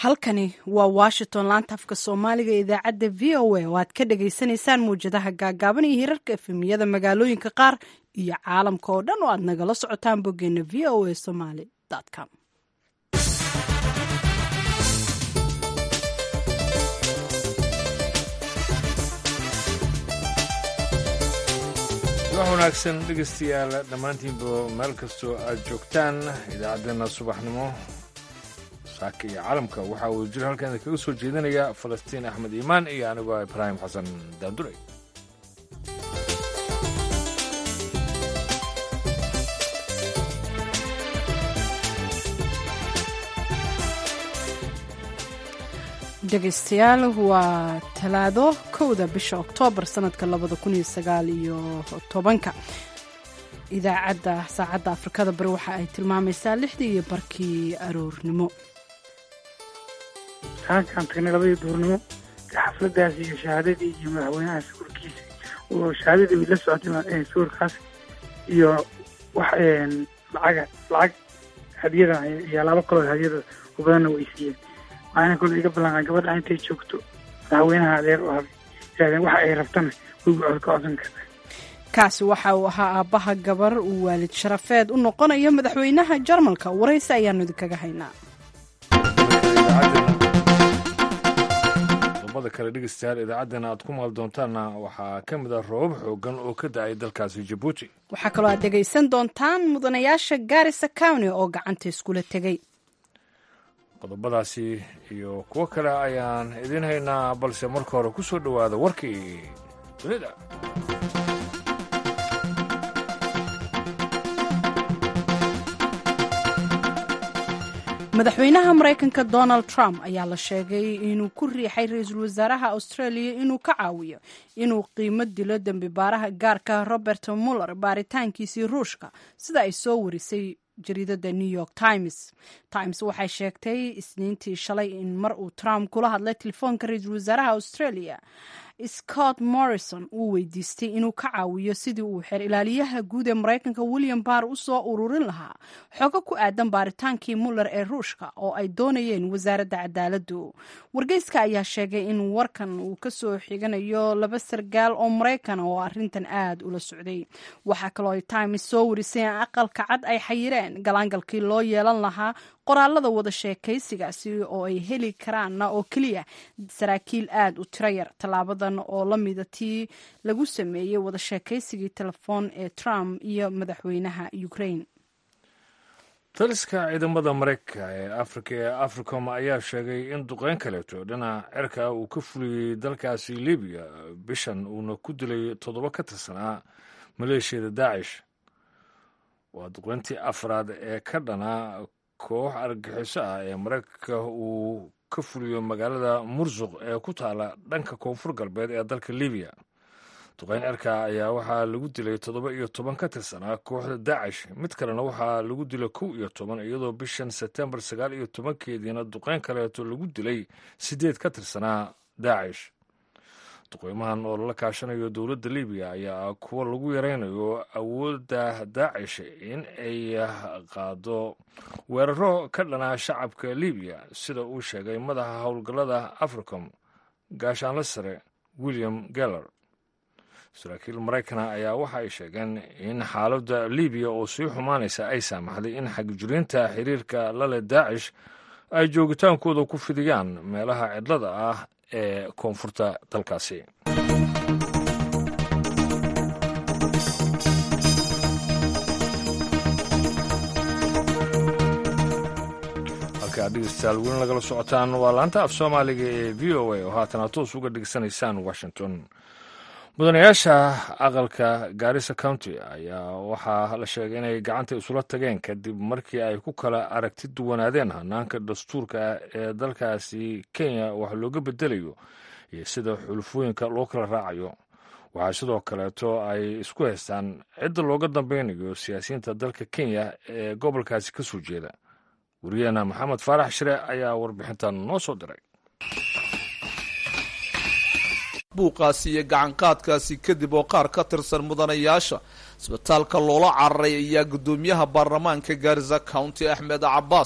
halkani waa washington laanta afka soomaaliga ee idaacadda v o a oo aad ka dhagaysanaysaan mawjadaha gaagaaban iyo hirarka efemiyada magaalooyinka qaar iyo caalamka oo dhan oo aad nagala socotaan boggeena v o a somaly com wax wanaagsan dhegaystayaal dhammaantiinba meel kastoo aad joogtaan idaacaddeenna subaxnimo saaka iyo caalamka waxaa uu jir halkan kaga soo jeedinaya falastiin axmed iimaan iyo anigoo ibraahim xasan daanduray dhegaystayaal waa talaado kowda bisha oktoobar sanadka labada kun iyo sagaal iyo tobanka idaacadda saacadda afrikada bari waxa ay tilmaamaysaa lixdii iyo barkii aroornimo saankaan tagnay labadii duurnimo xafladaas iyo shahaadadii iyo madaxweynaha sawirkiisa oo shahaadadii la socotay sawirkaas iyo wax lacaga lacag hadiyada iyo alaabo kaloo hadiyada u badanna way siiyeen waxaana kole iga ballanqaa gabadha intay joogto madaxweynaha adeer u habay yidhahdeen waxa ay rabtana waygu cod ka codsan kartaa kaasi waxa uu ahaa aabbaha gabar uu waalid sharafeed u noqonayo madaxweynaha jarmalka waraysi ayaanu idinkaga haynaa qodobada kale dhegeystayaal idaacaddana aad ku maal doontaanna waxaa ka mid ah roobab xoogan oo ka da-ay dalkaasi jabuuti waxaa kaloo aad dhegaysan doontaan mudanayaasha gaarisa county oo gacanta iskula tegey qodobadaasi iyo kuwo kale ayaan idiin haynaa balse marka hore ku soo dhowaada warkii dunida madaxweynaha maraykanka donald trump ayaa la sheegay inuu ku riixay ra-iisul wasaaraha australia inuu ka caawiyo inuu qiimo dilo dembi baaraha gaarka robert muller baaritaankiisii ruushka sida ay soo warisay jariidada new york times times waxay sheegtay isniintii shalay in mar uu trump kula hadlay telefoonka ra-iisul wasaaraha australia scott morrison uu weydiistay inuu ka caawiyo sidii uu xeer ilaaliyaha guud ee maraykanka william barr u soo ururin lahaa xogo ku aadan baaritaankii muller ee ruushka oo ay doonayeen wasaaradda cadaaladdu wargeyska ayaa sheegay in warkan uu kasoo xiganayo laba sargaal oo maraykan oo arrintan aad ula socday waxaa kaloo ay times soo warisay in aqalka cad ay xayireen galaangalkii loo yeelan lahaa qoraalada wada sheekaysigaasi oo ay heli karaanna oo keliya saraakiil aad u tiro yar tallaabadan oo la mida tii lagu sameeyey wada sheekaysigii telefoon ee trump iyo madaxweynaha ukraine taliska ciidamada maraykanka ee afrika ee africom ayaa sheegay in duqeyn kaleeto dhinaca cirka uu ka fuliyey dalkaasi libiya bishan uuna ku dilay toddoba ka tirsanaa maleeshiyada daacish waa duqeyntii afraad ee ka dhana koox argagixiso ah ee maraykanka uu ka fuliyo magaalada mursuq ee ku taala dhanka koonfur galbeed ee dalka libiya duqeyn cirka ayaa waxaa lagu dilay toddoba iyo toban ka tirsanaa kooxda daacish mid kalena waxaa lagu dilay kow iyo toban iyadoo bishan sebtembar sagaal iyo tobankeediina duqeyn kaleeto lagu dilay siddeed ka tirsanaa daacish duqeymahan oo lala kaashanayo dowladda libiya ayaa kuwa lagu yaraynayo awoodda daacish in ay qaado weeraro ka dhanaa shacabka libiya sida uu sheegay madaxa howlgallada africom gaashaanle sare william geller saraakiil maraykana ayaa waxa ay sheegeen in xaaladda libiya oo sii xumaanaysa ay saamaxday in xagjiriinta xiriirka lale daacish ay joogitaankooda ku fidiyaan meelaha cidlada ah ee koonfurta dalkaasi halkaa dhegeystayaal weli nagala socotaan waa laanta af soomaaliga ee v o a oo haatana toos uga dhegeysanaysaan washington mudanayaasha aqalka gaarisa county ayaa waxaa la sheegay inay gacanta isula tageen kadib markii ay ku kala aragti duwanaadeen hanaanka dastuurka ee dalkaasi kenya wax looga bedelayo iyo sida xulufooyinka loo kala raacayo waxaa sidoo kaleeto ay isku haystaan cidda looga dambeynayo siyaasiyiinta dalka kenya ee gobolkaasi ka soo jeeda wariyaheena maxamed faarax shire ayaa warbixintan noo soo diray buuqaasi iyo gacanqaadkaasi kadib oo qaar ka tirsan mudanayaasha isbitaalka loola cararay ayaa guddoomiyaha baarlamaanka gaarisa county axmed cabaas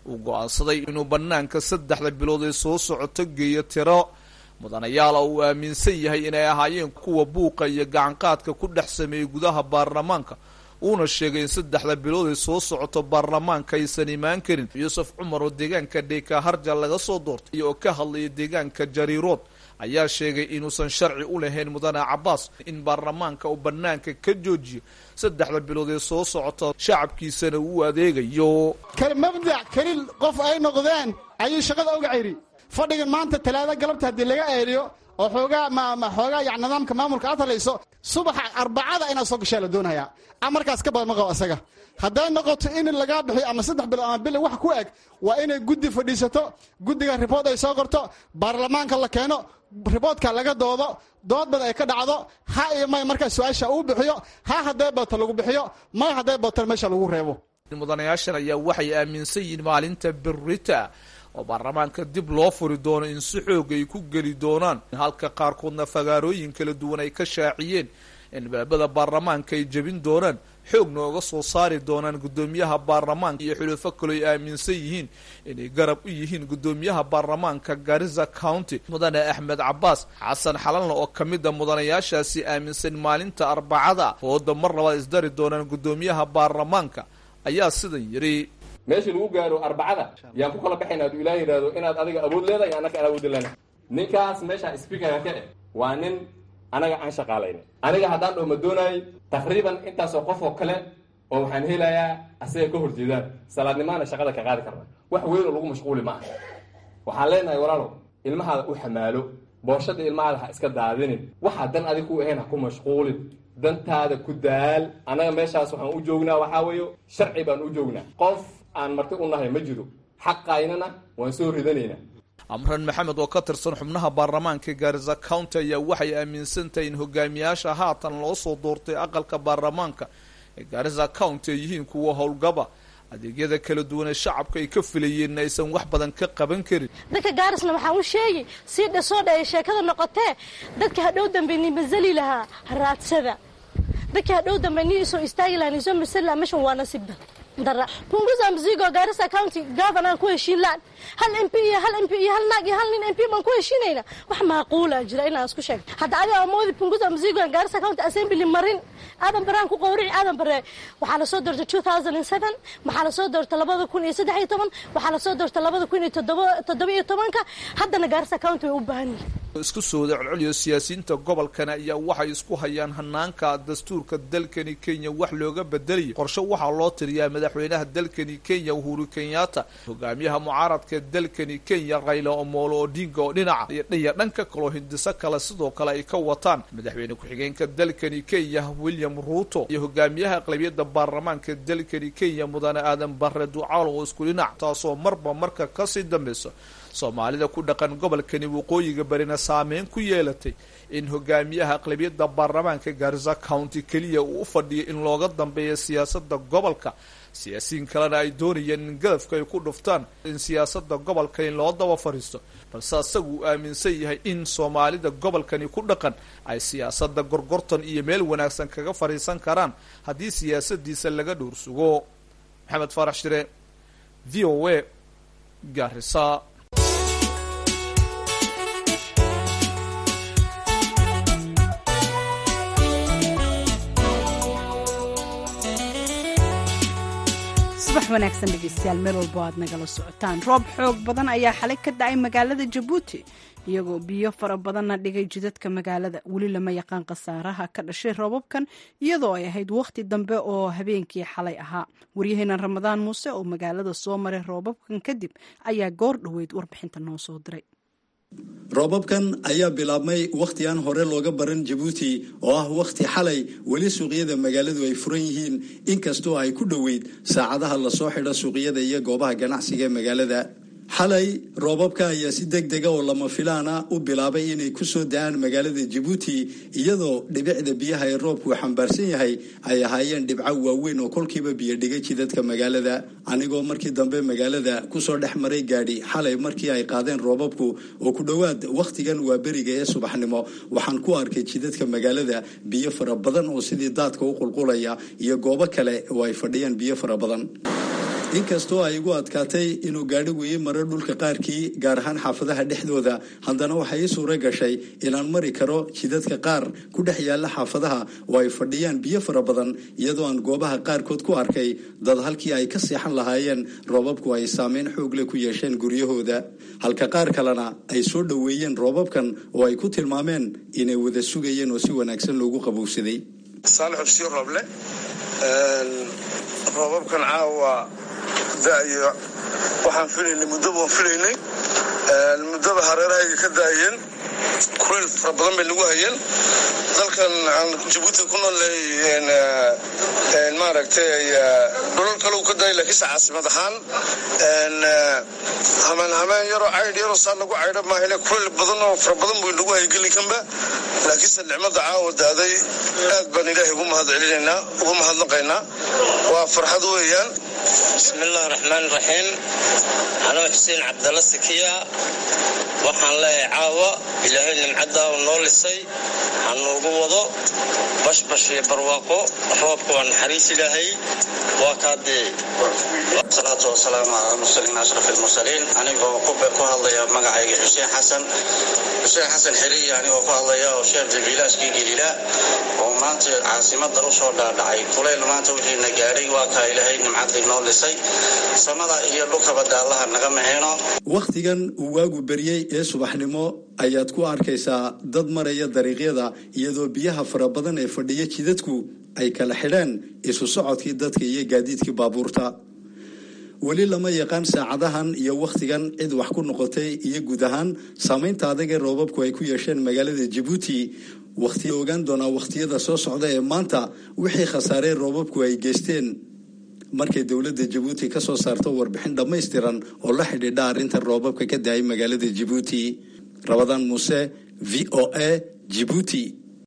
uu go-aansaday inuu bannaanka saddexda bilood ee soo socoto geeyo tiro mudanayaala uu aaminsan yahay inay ahaayeen kuwa buuqa iyo gacanqaadka ku dhex sameeyey gudaha baarlamaanka uuna sheegay in saddexda bilood ay soo socoto baarlamaanka aysan imaan karin yuusuf cumar oo deegaanka dheka harja laga soo doortay iyo oo ka hadlaya deegaanka jariirood ayaa sheegay inuusan sharci u lahayn mudane cabaas in baarlamaanka uu bannaanka ka joojiyo saddexda bilood ee soo socota shacabkiisana uu adeegayo mabdac keli qof ay noqdeen ayuu shaqada uga ciri fadhigan maanta talaada galabta haddii laga eeliyo oo xoogaa xoogaa ya nidaamka maamulka aad halayso subaxa arbacada inaad soo gashaa la doonayaa amarkaas ka badan ma qabo asaga hadday noqoto in lagaa bixiyo ama saddex bilo ama bil wax ku eg waa inay guddi fadhiisato guddiga ribood ay soo qorto baarlamaanka la keeno riboodka laga doodo dood bad ay ka dhacdo ha iyo may markaa su-aasha uu bixiyo ha hadday bato lagu bixiyo may hadday bato meesha lagu reebo mudanayaashan ayaa waxay aaminsan yihiin maalinta berita oo baarlamaanka dib loo furi doono in si xoog ay ku geli doonaan halka qaarkoodna fagaarooyin kala duwan ay ka shaaciyeen in baabada baarlamaanka ay jebin doonaan xoogna oga soo saari doonaan guddoomiyaha baarlamaanka iyo xulufo kaloo ay aaminsan yihiin inay garab u yihiin guddoomiyaha baarlamaanka garissa county mudane axmed cabaas xasan xalanle oo ka mid a mudanayaashaasi aaminsan maalinta arbacada fooda mar labaad isdari doonaan guddoomiyaha baarlamaanka ayaa sidan yidhi meeshii lagu gaaro arbacada yaan ku kala baxayna aduu ilaah yidhaahdo inaad adiga awood leedahay annaka aan awood lena ninkaas meesha speakerka ka eh waa nin anaga aan shaqaalayna aniga haddaan dhoo ma doonaayey taqriiban intaasoo qof oo kale oo waxaan helayaa asaga ka horjeedaan salaadnimaana shaqada ka qaadi karna wax weyn oo lagu mashquuli ma aha waxaan leenahay walaalow ilmahaada u xamaalo booshada ilmahaada ha iska daadinin waxaa dan adig ku ahayn ha ku mashquulin dantaada ku daal annaga meeshaas waxaan u joognaa waxaa weeyo sharci baan u joognaa qof aan marti u nahay ma jiro xaqaynana waan soo ridanaynaa amran maxamed oo ka tirsan xubnaha baarlamaanka gaarisa county ayaa waxay aaminsan tahay in hogaamiyaasha haatan loo soo doortay aqalka baarlamaanka ee gaarisa county ay yihiin kuwa howlgaba adeegyada kala duwan ee shacabka ay ka filayeenna aysan wax badan ka qaban karin dadka gaarisna waxaan u sheegi sii dhasoo dhaay sheekada noqotee dadka hadhow dambe ni masali lahaa raadsada dadka hadhow dambe ni isoo istaagi lahaa ni isoo masali lahaa meshan waa nasiib dara punguza mzigo Garissa County governor ku heshiin laan hal MP iyo hal MP iyo hal naag iyo hal nin MP baan ku heshiinayna wax macquula jira inaan isku sheeg hadda adiga amoodi punguza mzigo Garissa County Assembly marin aadan baraan ku qowrici aadan bare waxaa la soo doortay 2007 waxaa la soo doortay 2013 waxaa la soo doortay 2017 haddana Garissa County way u baahan yihiin isku soo celceliyo siyaasiyiinta gobolkan ayaa waxay isku hayaan hanaanka dastuurka dalkani kenya wax looga bedelayo qorshe waxaa loo tiriyaa madaxweynaha dalkani kenya uhuru kenyatta hogaamiyaha mucaaradka dalkani kenya rayla omolo odinga oo dhinaca iyo dhanka kaloo hindiso kale sidoo kale ay ka wataan madaxweyne ku-xigeenka dalkani kenya william ruuto iyo hogaamiyaha aqlabiyadda baarlamaanka dalkani kenya mudane aadan bare ducaal oo isku dhinac taasoo marba marka kasii dambeyso soomaalida ku dhaqan gobolkani waqooyiga barina saameyn ku yeelatay in hogaamiyaha aqlabiyadda baarlamaanka gaarisa county keliya uu u fadhiyo in looga dambeeyo siyaasadda gobolka siyaasiyiin kalena ay doonayeen in gadafka ay ku dhuftaan in siyaasadda gobolka in loo daba fadhiisto balse asagu uu aaminsan yahay in soomaalida gobolkani ku dhaqan ay siyaasadda gorgortan iyo meel wanaagsan kaga fadhiisan karaan haddii siyaasadiisa laga dhowrsugo maxamed faarax shire v o a gaarisa subax wanaagsan dhegeystayaal meel walbo aad nagala socotaan roob xoog badan ayaa xalay ka dhacay magaalada jabuuti iyagoo biyo fara badanna dhigay jidadka magaalada weli lama yaqaan khasaaraha ka dhashay roobabkan iyadoo ay ahayd wakhti dambe oo habeenkii xalay ahaa waryaheena ramadaan muuse oo magaalada soo maray roobabkan kadib ayaa goor dhoweyd warbixinta noo soo diray roobabkan ayaa bilaabmay wakhti aan hore looga baran jabuuti oo ah wakhti xalay weli suuqyada magaaladu ay furan yihiin inkastoo ay ku dhoweyd saacadaha lasoo xidho suuqyada iyo goobaha ganacsiga ee magaalada xalay roobabka ayaa si deg dega oo lama filaana u bilaabay inay ku soo da-aan magaalada jabuuti iyadoo dhibicda biyaha ee roobku xambaarsan yahay ay ahaayeen dhibco waaweyn oo kolkiiba biyo dhigay jidadka magaalada anigoo markii dambe magaalada kusoo dhex maray gaadhi xalay markii ay qaadeen roobabku oo ku dhowaad wakhtigan waa beriga ee subaxnimo waxaan ku arkay jidadka magaalada biyo fara badan oo sidii daadka u qulqulaya iyo goobo kale oo ay fadhiyaan biyo fara badan inkastoo ay igu adkaatay inuu gaadhigu ii maro dhulka qaarkii gaar ahaan xaafadaha dhexdooda haddana waxaa ii suura gashay inaan mari karo jidadka qaar ku dhex yaalla xaafadaha oo ay fadhiyaan biyo fara badan iyadoo aan goobaha qaarkood ku arkay dad halkii ay ka seexan lahaayeen roobabku ay saameyn xoogle ku yeesheen guryahooda halka qaar kalena ay soo dhoweeyeen roobabkan oo ay ku tilmaameen inay wada sugayeen oo si wanaagsan loogu qabowsaday saalax xusii rooble roobabkan caawa da'ayo waxaan filaynay muddo baan filaynay muddaba hareerahayga ka daayeen kulayl fara badan bay nagu hayeen dalkan aan jabuuti ku noolnahay maaragtay dhulal kale uu ka daayay laakiinse caasimad ahaan hameen hameen yaroo caydh yaroo saa lagu caydha maahine kulayl badan oo fara badan buu nagu hayay gelinkanba laakiinse nicmada caawa daaday aad baan ilaahay ugu mahad celinaynaa ugu mahadnaqaynaa waa farxad weeyaan bismillahi raxmaan raxiim anoo xuseen cabdalla sakiya waxaan leeyahay caawa ilaahay nimcaddaa uu noo lisay hanuugu wado bashbash iyo barwaaqo roobka waa naxariis ilaahay waa kaadee salaatu wasalaamu calaa mursaliin ashraf ilmursaliin anigoo ku hadlaya magacayga xuseen xasan xuseen xasan xiriya anigoo ku hadlaya oo sheekh jabiilaaskii gelila oo maanta caasimada usoo dhaadhacay kulayl maanta wixiina gaadhay waa kaa ilaahay nimcadii noo lisay samada iyo dhulkaba daallaha naga maceeno wakhtigan uu waagu beryey ee subaxnimo ayaad ku arkaysaa dad maraya dariiqyada iyadoo biyaha fara badan ee fadhiya jidadku ay kala xidheen isu socodkii dadka iyo gaadiidkii baabuurta weli lama yaqaan saacadahan iyo wakhtigan cid wax ku noqotay iyo guud ahaan saamaynta adag ee roobabku ay ku yeesheen magaalada jabuuti wakhti ogaan doonaa wakhtiyada soo socda ee maanta wixii khasaarey roobabku ay geysteen markay dowladda jabuuti ka soo saarto warbixin dhammaystiran oo la xidhiidha arrinta roobabka ka daayay magaalada jabuuti rabadaan muuse v o a jibuuti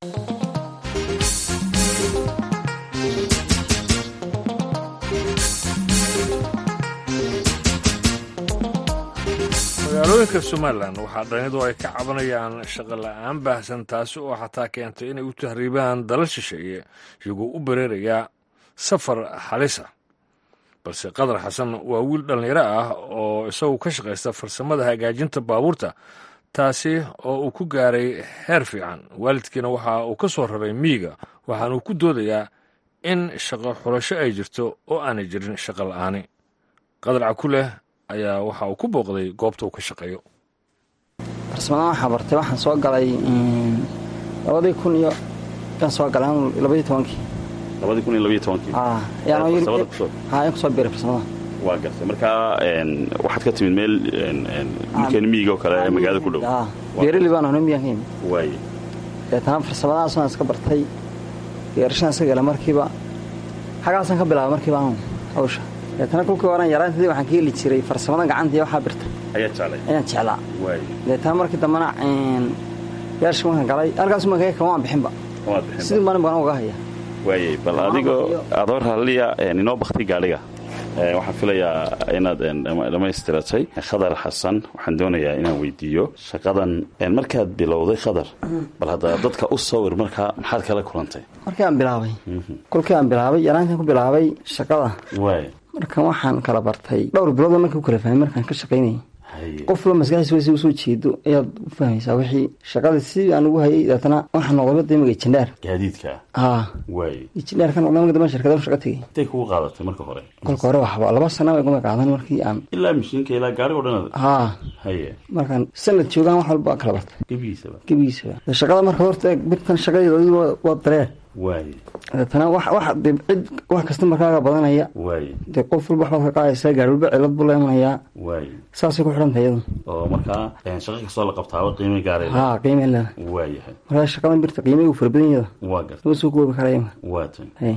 magaalooyinka somalilan waxaa dhalinyadu ay ka cabanayaan shaqo la-aan baahsan taasi oo xataa keentay inay u tahriibaan dalal shisheeye iyagoo u bareeraya safar halisa balse qadar xasan waa wiil dhallinyaro ah oo isagu ka shaqaysta farsamada hagaajinta baabuurta taasi oo uu ku gaaray heer fiican waalidkiina waxa uu ka soo raray miyiga waxaanuu ku doodayaa in shaqo xulasho ay jirto oo aanay jirin shaqo la-aani qadar cakuleh ayaa waxa uu ku booqday goobta uu ka shaqeeyo farsamadan waxaa bartay waxaan soo galay labadii kun iyo yaan soo galay labadii tobankii labadii kun iyo labaiyo tobankii yaan kusoo biiray farsamada waa gartay markaa waxaad ka timid meel dhulkeena miyiga oo kale ee magaalada ku dhow beerali baan ahno miyaan ka yimid waaye deetana farsamadaasaan iska bartay geerashaan iska gala markiiba xagaasaan ka bilaabay markiiba anu hawsha deetana kulkii horan yaraantadii waxaan ka heli jiray farsamada gacanta iyo waxaa birta ayaa jeclay ayaan jeclaa waaye deetana markii dambena yeershka markaan galay halkaas markaa kama aan bixinba kamaad bixin sidii maalin baan uga haya waaye bal adigoo adoo raalliya inoo bakti gaadhiga waxaan filayaa inaad dhammaystiratay khadar xasan waxaan doonayaa inaan weydiiyo shaqadan markaad bilowday khadar bal hadda dadka u sawir markaa maxaad kala kulantay markii aan bilaabay kolkii aan bilaabay yaraantan ku bilaabay shaqada waay markan waxaan kala bartay dhowr bilooda markii u kala fahmay markaan ka shaqaynayay qof walba maskaxdiisa wasi usoo jeedo ayaad u fahmaysaa wixii shaqadii si aan ugu hayay deetana waxaa noqday damiga jindhaar gaadiidka haa waay jindhaar ka noqday marka dambe shirkada u shaqa tegay intay kugu qaadatay marka hore kolka hore waxba laba sana iguma qaadan markii aan ilaa mishiinka ilaa gaarigo dhan haa haye markaan sanad joogaan wax walba kala bartay gebigiisaba gebigiisaba shaqada marka horta birtan shaqadeeda adigu waa dareer waay deetana wax wax de cid wax kasta markaaga badanaya waay dee qof walba waxbaad ka qaadaysaa gaari walba cilad buu la imanayaa waay saasay ku xidhan tahay iyadu oo markaa shaqo kastoo la qabtaaba qiime gaaray haa qiime leeda waayahay markaa shaqadan birta qiime uu fara badan yada waa garta lama soo koobi karaya waa tan hay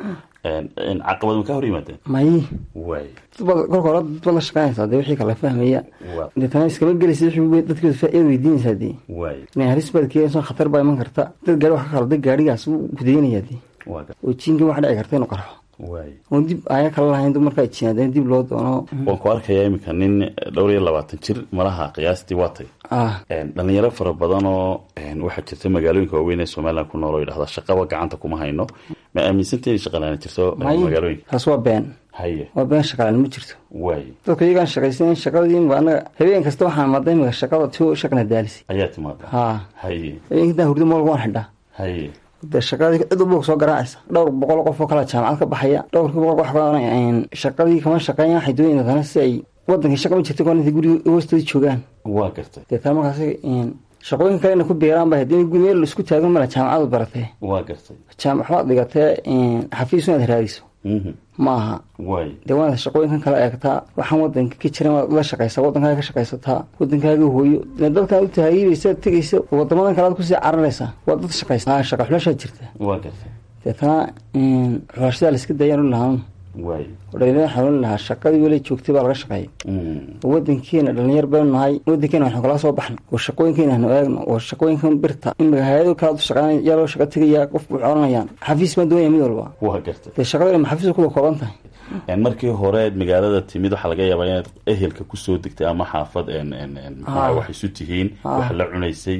caqabad ma ka hor yimaadeen mayi waay dadbaad kolka hore dad baad la shaqaynaysaa dee wixii kala fahmaya waa deetana iskama gelaysa wixii dadkooda faa'iida weydiinaysaa dee waay inay halis baad keenayso khatar baa iman karta dad gaari wax ka khalday gaarigaas wuu kudaynayaa dee waa garta oo jiinka wax dhici karta inuu qarxo waay oon dib aya kala lahayn dib markaa jiinaadeen dib loo doono waan ku arkayaa iminka nin dhowr iyo labaatan jir malaha qiyaastii waatay ah dhalinyaro fara badan oo waxaa jirta magaalooyinka waaweyn ee somalilan ku nool oo yidhahda shaqaba gacanta kuma hayno ma aaminsanta inay shaqalaana jirto may magaalooyinka taas waa been haye waa been shaqalaan ma jirto waay dadka iyagaan shaqaysan shaqadii imika anaga habeen kasta waxaan maada imika shaqada ti shaqna daalisi ayaa timaada haa haye habeenka intaan hurdo moolka waan xidhaa haye de shaqadii cid walba soo garaacaysa dhowr boqol qof oo kala jaamacad ka baxaya dhowrkii boqol wax badan shaqadii kama shaqeeyaan waxay doonayaan dadana si ay wadankii shaqa ma jirta kuwan intay guriga hoostoodii joogaan waa gartay deetaan markaas shaqooyin kale ina ku beeraan ba haddii guri meel isku taagan mala jaamacadu baratee waa gartay jaamac waxbaad dhigatee xafiis inaad raadiso ma aha waay dee waanaad shaqooyinkan kala eegtaa waxaan wadanka ka jiran waad la shaqaysaa wadankaaga ka shaqaysataa wadankaaga hooyo dee dadkaan u tahaayibaysa tegaysa wadamadan kale aad kusii cararaysaa waa dad shaqaysa shaqa xulashaa jirta waa gartay deetana xulashadaa la iska daayaan u lahaan waay dhalinyarada xanuun lahaa shaqadii weli joogtay baa laga shaqeeyay wadankeena dhalinyar baynu nahay wadankeena waxnu kala soo baxno oo shaqooyinkeena hanu eegno oo shaqooyinkan birta imika hay-ado kalaad u shaqeynaya yaa loo shaqa tegaya qofku wuxuu oranayaan xafiis baan doonaya mid walba waa gartay dee shaqada ma xafiis kuda kooban tahay markii hore magaalada timid waxaa laga yaabaa inaad ehelka kusoo degtay ama xaafad maxaa wax isu tihiin wax la cunaysay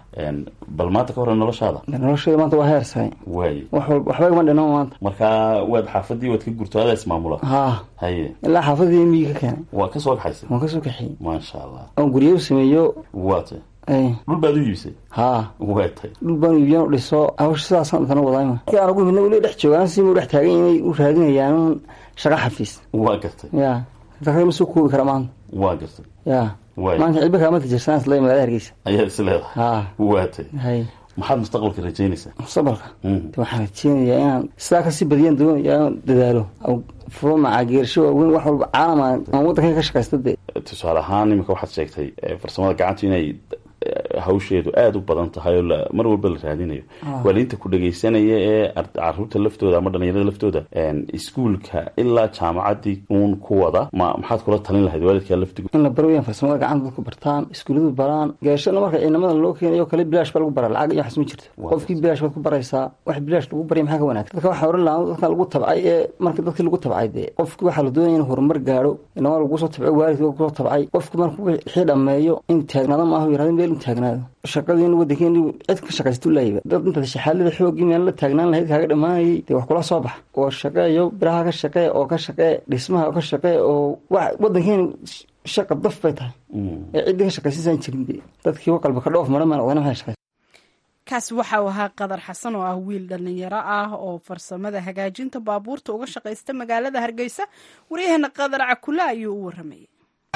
bal maanta ka hore noloshaada noloshada maanta waa heersahay waay wax walba waxba igama dhinama maanta markaa waad xaafadii waad ka gurto adaa ismaamula haa haye ilaa xaafadii miyi ka keenay waa ka soo kaxaysay waan kasoo kaxiyey maasha allah oon guryo u sameeyo waatay ay dhul baad u iibisay haa waatay dhul baan iibiyan u dhiso hawsha sidaasaan intana wadaayma markii aan ugu midna weli dhex joogaan si u dhex taagan inay u raadinayaan shaqa xafiis waa gartay ya dakada ma soo koobi kara maanta waa gartay ya waay maanta cilba kaama tijirsaan isla magaalada hargeysa ayaad is leedahay haa waatay hay maxaad mustaqbalka rajaynaysaa mustaqbalka de waxaan rajeynayaa inaan sidaa kasii badiyaan doonaya inaan dadaalo furo macaageersho waaweyn wax walba caalama aan waddankayga ka shaqaysta dee tusaale ahaan imika waxaad sheegtay farsamada gacantu inay hawsheedu aada u badan tahay oo mar walba la raadinayo waalidiinta ku dhagaysanaya ee caruurta laftooda ama dhalinyarada laftooda iskuulka ilaa jaamacadii uun ku wada ma maxaad kula talin lahayd waalidkaa laftigu in la baro weyaan farsamada gacanta dadku bartaan iskuulladu baraan geerashada marka ciidamada loo keenayo kale bilaash baa lagu baraa lacag iyo waxas ma jirto qofkii bilaash baad ku baraysaa wax bilaash lagu barya maxaa ka wanaagsan dadka waxaa oran lahaa dadkan lagu tabcay ee marka dadkii lagu tabcay dee qofkii waxaa la doonaya in horumar gaadho inama lagu soo tabcay waalidka kusoo tabcay qofkii marka wixii dhammeeyo in taagnaado maaha yirahdo meel in taagnaado shaqadiina wadankeeni cid ka shaqaysta ulayiba dad intaad shaxaalada xoogii meel la taagnaan lahayd kaaga dhammaanayay dee wax kula soo bax oo shaqeeyo biraha ka shaqee oo ka shaqee dhismaha ka shaqee oo wax wadankeeni shaqa daf bay tahay ee ciddii ka shaqaysiisaan jirin dee dadkii qalbi ka dhoof maran maan odana maxay shaqaysa kaasi waxa uu ahaa qadar xasan oo ah wiil dhallinyaro ah oo farsamada hagaajinta baabuurta uga shaqaysta magaalada hargeysa waryaheena qadar cakule ayuu u waramayay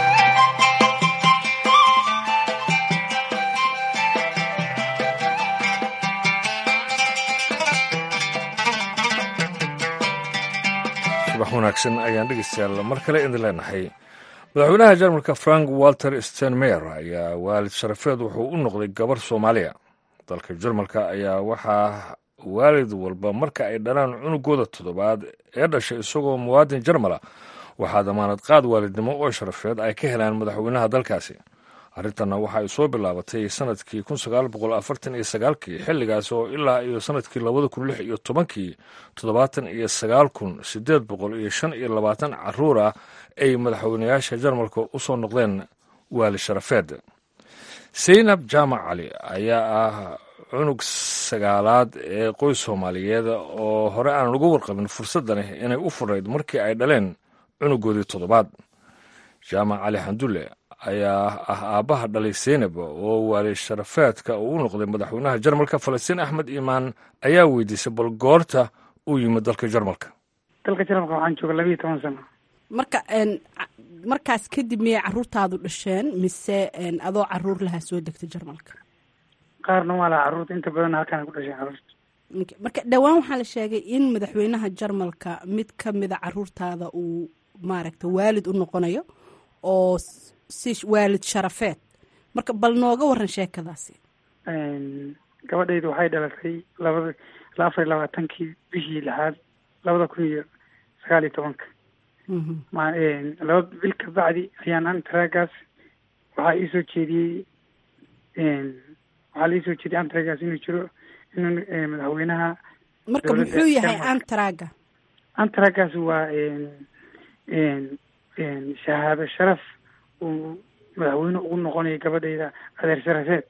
subax wanaagsan ayaan dhegeystayaal mar kale idin leenahay madaxweynaha jarmalka frank walter stenmeyer ayaa waalid sharafeed wuxuu u noqday gabar soomaaliya dalka jarmalka ayaa waxaa waalid walba marka ay dhalaan cunugooda toddobaad ee dhashay isagoo muwaadin jarmala waxaa damaanad qaad waalidnimo oo sharafeed ay ka helaan madaxweynaha dalkaasi arrintanna waxa ay soo bilaabatay sanadkii kun sagaal boqol afartan iyo sagaalkii xilligaas oo ilaa iyo sanadkii labada kun lix iyo tobankii toddobaatan iyo sagaal kun siddeed boqol iyo shan iyo labaatan caruur ah ay madaxweynayaasha jarmalka u soo noqdeen waali sharafeed saynab jaamac cali ayaa ah cunug sagaalaad ee qoys soomaaliyeed oo hore aan uga warqabin fursadda leh inay u furayd markii ay dhaleen cunugoodii toddobaad jaamac cali xandulle ayaa ah aabbaha dhalay seynab oo waali sharafeedka uu u noqday madaxweynaha jarmalka falastiin axmed iimaan ayaa weydiisay bal goorta uu yimid dalka jarmalka dalka jarmalka waxaan jooga labiiyo toban sano marka markaas kadib miyay caruurtaadu dhasheen mise adoo caruur lahaa soo degtay jarmalka qaarna waa laha carruurta inta badan halkaan ku dhasheen carruurta marka dhowaan waxaa la sheegay in madaxweynaha jarmalka mid ka mida caruurtaada uu maaragta waalid u noqonayo oo si waalid sharafeed marka bal nooga waran sheekadaasi gabadhaydu waxay dhalatay labada afar iyo labaatankii bishii lixaad labada kun iyo sagaal iyo tobanka ma laba bil ka bacdi ayaan antragaas waxaa iisoo jeediyey waxaa la iisoo jeediyey antragaas inuu jiro inuu madaxweynaha marka muxuu yahay antraga antragaas waa shahaado sharaf uu madaxweyne ugu noqonayo gabadhayda adeer sharafeed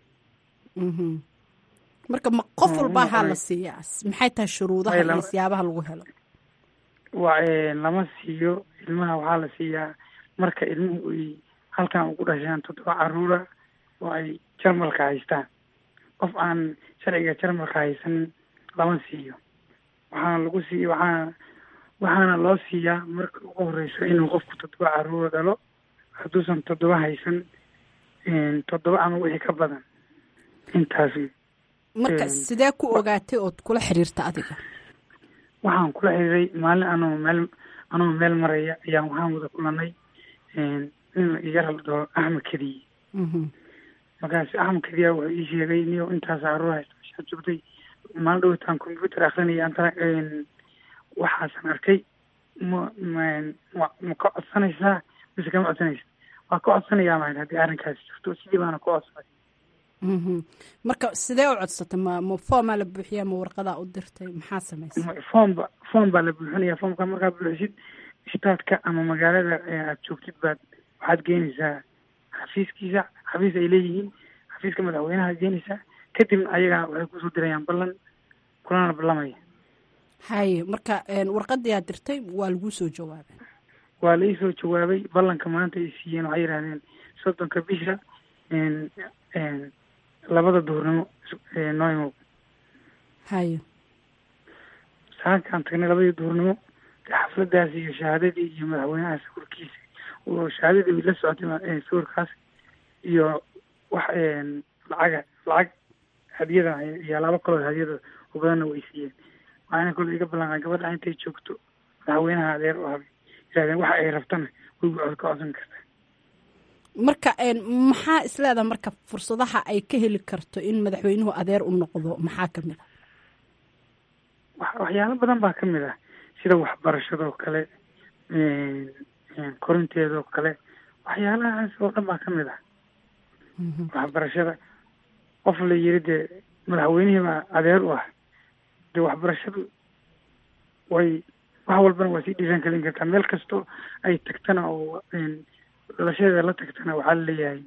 marka ma qof walba ahaa la siiyaa maxay tahay shuruudaha iyo siyaabaha lagu helo wa lama siiyo ilmaha waxaa la siiyaa marka ilmuhu ay halkan ugu dhashaan toddoba caruura oo ay jarmalka haystaan qof aan sharciga jarmalka haysanin lama siiyo waxaana lagu siiy waxaana waxaana loo siiyaa marka ugu horeyso inuu qofku toddoba caruura dhalo hadduusan toddoba haysan toddoba ama wixii ka badan intaas marka sidee ku ogaatay ood kula xiriirta adiga waxaan kula xiriiray maalin anoo meel anoo meel maraya ayaan waxaan wada kulanay nin iga raldoo axmed kediye markaas axmed kediya wuxuu ii sheegay niyo intaas caruur haysta meshaa joogtay maalin dhowtaan computer akrinaya antana waxaasan arkay ma ma ma ka codsanaysaa mise kama codsanaysa waa ka codsanayaa mahayd haddii arrinkaasi jirto sidii baana ku codsaday marka sidee u codsatay ma ma foomaa la buuxiyaa ma warqadaa u dirtay maxaa samaysay foomba foom baa la buuxinaya foomka markaa buuxisid istaadka ama magaalada aad joogtid baad waxaad geenaysaa xafiiskiisa xafiis ay leeyihiin xafiiska madaxweynaha geenaysaa kadibna ayagaa waxay kusoo dirayaan ballan kulana ballamaya haye marka warqadii aad dirtay waa laguu soo jawaabay waa la iisoo jawaabay ballanka maanta ay siiyeen waxay yidhahdeen soddonka bisha labada duhurnimo noo imow haye saankaan tagnay labadii duhurnimo xafladaas iyo shahaadadii iyo madaxweynaha sawirkiisa oo shahaadadii way la socotay sawirkaas iyo wax lacaga lacag hadiyada iyo laba kaloo hadiyada oo badanna way siiyeen waxaana kole iga ballanqaa gabadha intay joogto madaxweynaha adeer u habay yirahdeen waxa ay rabtana way ka codsan kartaa marka maxaa isleedaha marka fursadaha ay ka heli karto in madaxweynuhu adeer u noqdo maxaa kamid a waxyaalo badan baa kamid ah sida waxbarashadoo kale korinteedoo kale waxyaalahaas oo dhan baa kamid ah waxbarashada qof la yiri dee madaxweynihii baa adeer u ah dee waxbarashadu way wax walbana waa sii dhiiran kalin kartaa meel kastoo ay tagtana oo dhalashadeeda la tagtana waxaa laleeyahay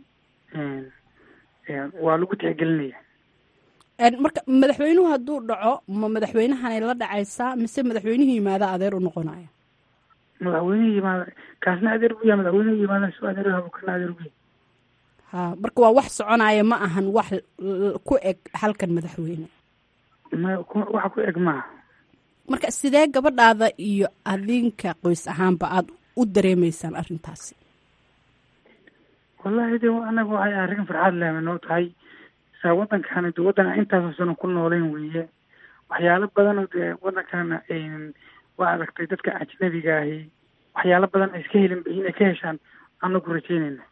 waa lagu tixgelinaya marka madaxweynuhu hadduu dhaco ma madaxweynahanay la dhacaysaa mise madaxweynuhu yimaada adeer u noqonaya madaxweynuhu yimaada kaasna adeer bu yaha madaxweynuhu yimaada soo adeer habo kana adeer bu ha marka waa wax soconaya ma ahan wax ku eg halkan madaxweyne ma wax ku eg maaha marka sidee gabadhaada iyo adinka qoys ahaanba aada u dareemeysaan arrintaasi wallahi de anaga waxay arrin farxaad leh noo tahay saa waddankana de waddan aan intaasoo sano ku nooleyn weeye waxyaalo badanoo dee waddankana waa aragtay dadka ajnabiga ahi waxyaalo badan ay iska helin inay ka heshaan anagu rajeynayna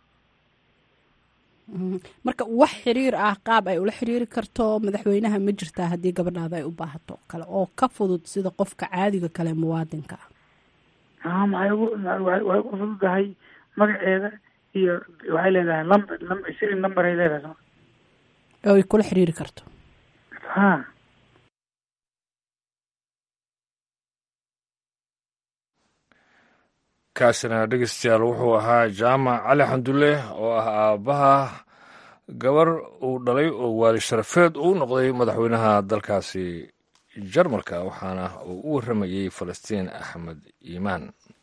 marka wax xiriir ah qaab ay ula xiriiri karto madaxweynaha ma jirtaa haddii gabadhaada ay u baahato kale oo ka fudud sida qofka caadiga kale muwaadinka ah maxay ugu way ugu fududahay magaceeda iyo waxay leedahay lamber lamber siri number ay leedahay soo oo ay kula xiriiri karto ha kaasina dhegeystayaal wuxuu ahaa jaamac cali xandulle oo ah aabbaha gabar uu dhalay oo waali sharafeed uu noqday madaxweynaha dalkaasi jarmalka waxaana uu u warramayey falastiin axmed iimaan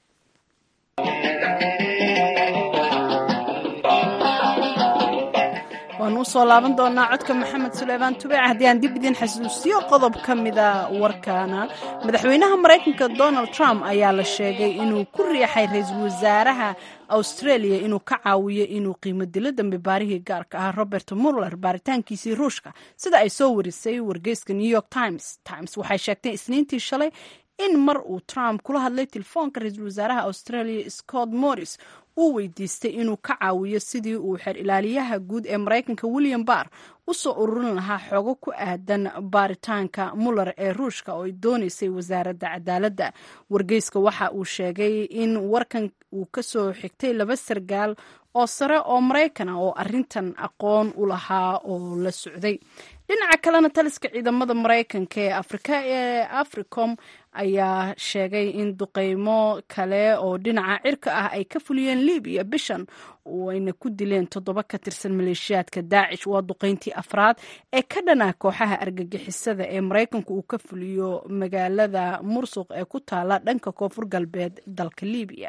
waanu usoo laaban doonaa codka maxamed suleymaan tubeec haddii aan dib idin xasuusiyo qodob ka mida warkaana madaxweynaha maraykanka donald trump ayaa la sheegay inuu ku riixay ra-iisul wasaaraha australia inuu ka caawiyo inuu qiimo dilo dambe baarihii gaarka ah robert muller baaritaankiisii ruushka sida ay soo warisay wargeyska new york times times waxay sheegtay isniintii shalay in mar uu trump kula hadlay telefoonka ra-iisul wasaaraha australia scott morris uu weydiistay inuu ka caawiyo sidii uu xer ilaaliyaha guud ee maraykanka william barr u soo ururin lahaa xogo ku aadan baaritaanka muller ee ruushka oo ay doonaysay wasaaradda cadaaladda wargeyska waxa uu sheegay in warkan uu ka soo xigtay laba sargaal oo sare oo maraykan ah oo arintan aqoon u lahaa oo la socday dhinaca kalena taliska ciidamada maraykanka ee afrika ee africom ayaa sheegay in duqeymo kale oo dhinaca cirka ah ay ka fuliyeen libiya bishan ayna ku dileen toddoba ka tirsan maleeshiyaadka daacish waa duqeyntii afraad ee ka dhanaa kooxaha argagixisada ee maraykanku uu ka fuliyo magaalada mursuq ee ku taala dhanka koonfur galbeed dalka libiya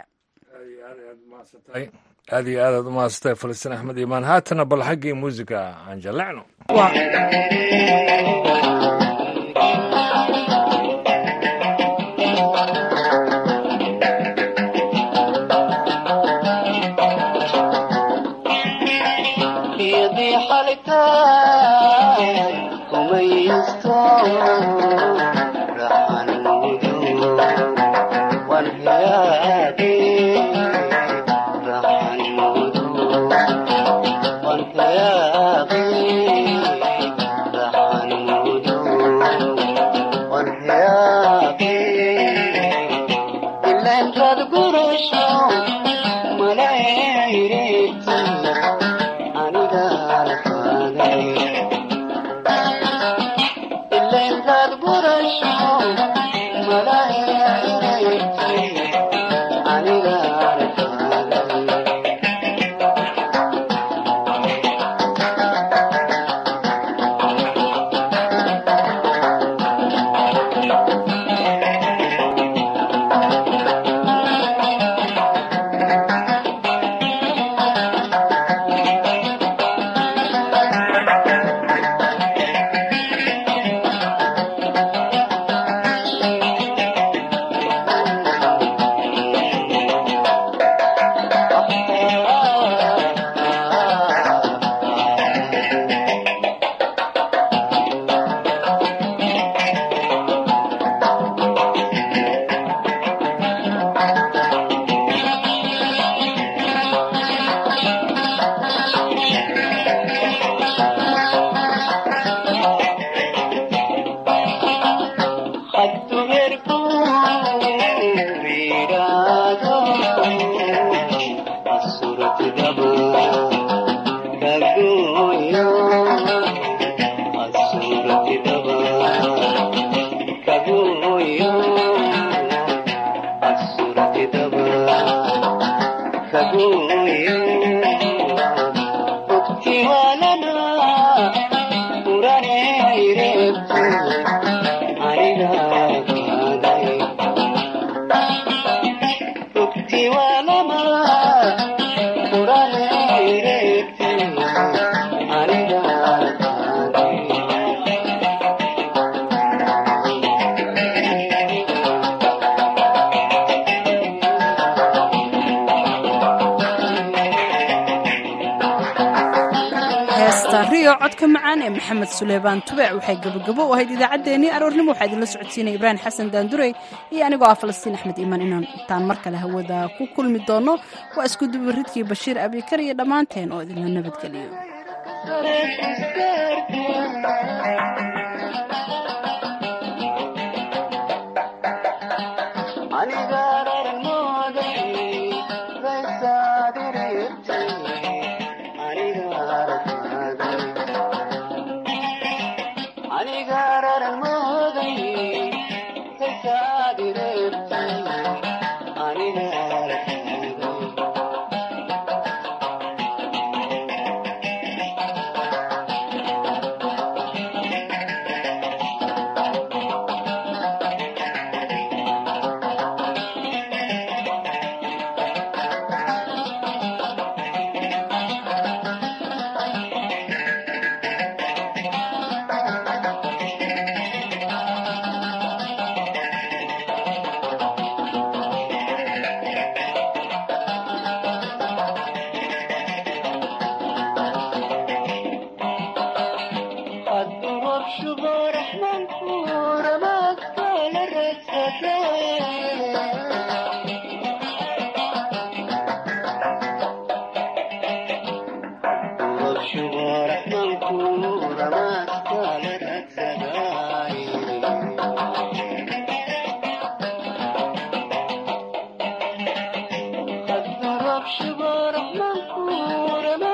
aad iyo aadaad u mahadsatay falastiin axmed iimaan haatana bal xaggii muusiga aan jallecno codka macaan ee maxamed suleymaan tubec waxay gabogabo u ahayd idaacaddeenii aroornimo waxaa idinla socodsiinaya ibraahim xasan daandurey iyo anigoo ah falastiin axmed iimaan inaan intaan mar kale hawada ku kulmi doono waa isku dubaridkii bashiir abikar iyo dhammaanteen oo idinla nabadgeliyo شبار من كورم